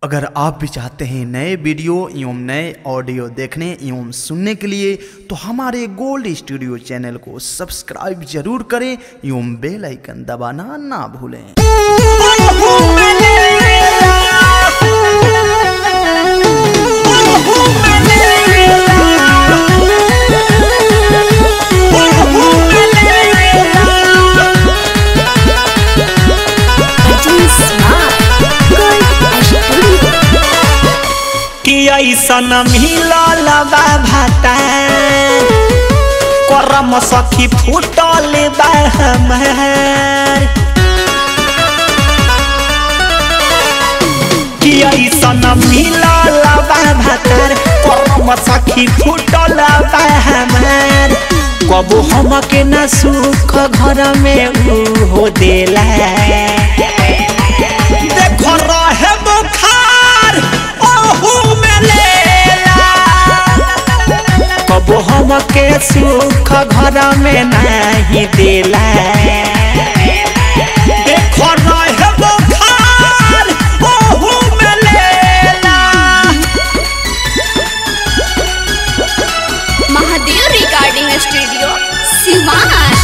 अगर आप भी चाहते हैं नए वीडियो एवं नए ऑडियो देखने एवं सुनने के लिए तो हमारे गोल्ड स्टूडियो चैनल को सब्सक्राइब जरूर करें एवं बेल आइकन दबाना ना भूलें कि ऐसन मिलल बा भाता करम सखी फूटल बा हमार कि ऐसन मिलल बा भातार करम सखी फूटल बा हमार कबो हमके न सुख घर में उ हो देला देखो रहे बुखार ओहू में लेला कबो हमके सुख घर में नहीं देला देखो रहे बुखार ओहू में लेला महादेव रिकॉर्डिंग स्टूडियो सिवान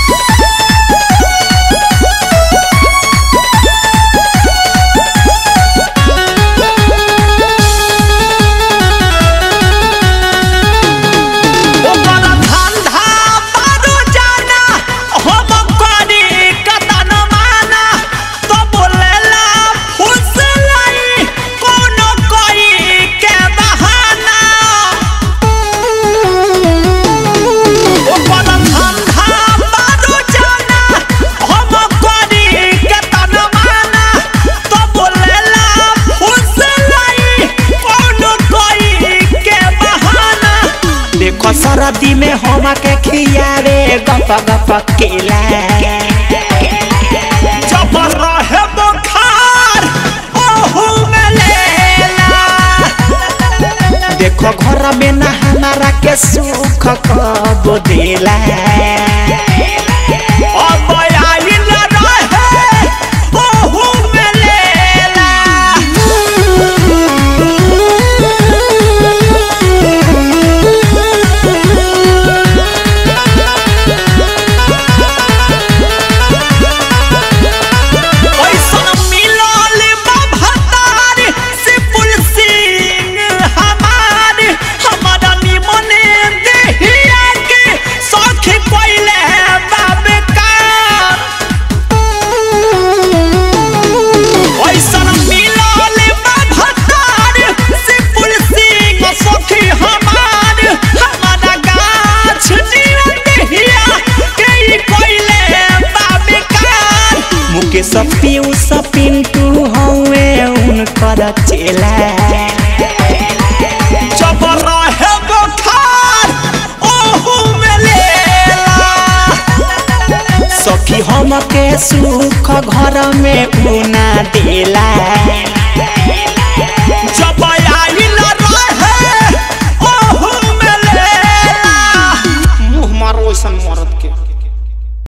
ओकर धंधा बारू जाना हम करी कतन माना तो बोलेला फुसलाई कोनो कोई के बहाना ओकर धंधा बारू जाना हम करी कतन माना तो बोलेला फुसलाई कोनो कोई के बहाना देखो सरदी में हम के खियावे गप गप केला जब रहे बुखार ओहू में लेला देखो घर में ना हमारा के सुख कब देला अब आइल रहे ओहू में लेला ऐसन मिलल बा भतार से पुलसिंग हमार हमारा निमन देहिया के सखी कोइले बाबे कार ऐसन मिलल बा भतार से पुलसिंग सखी हमार हमारा गाछ निमन देहिया के ई कोइले बाबे कार मुकेश पीयूष पिंटू हवे उनकर चेला जब रहे बुखार ओहू में लेला सखी हमके सुख घर में उना देला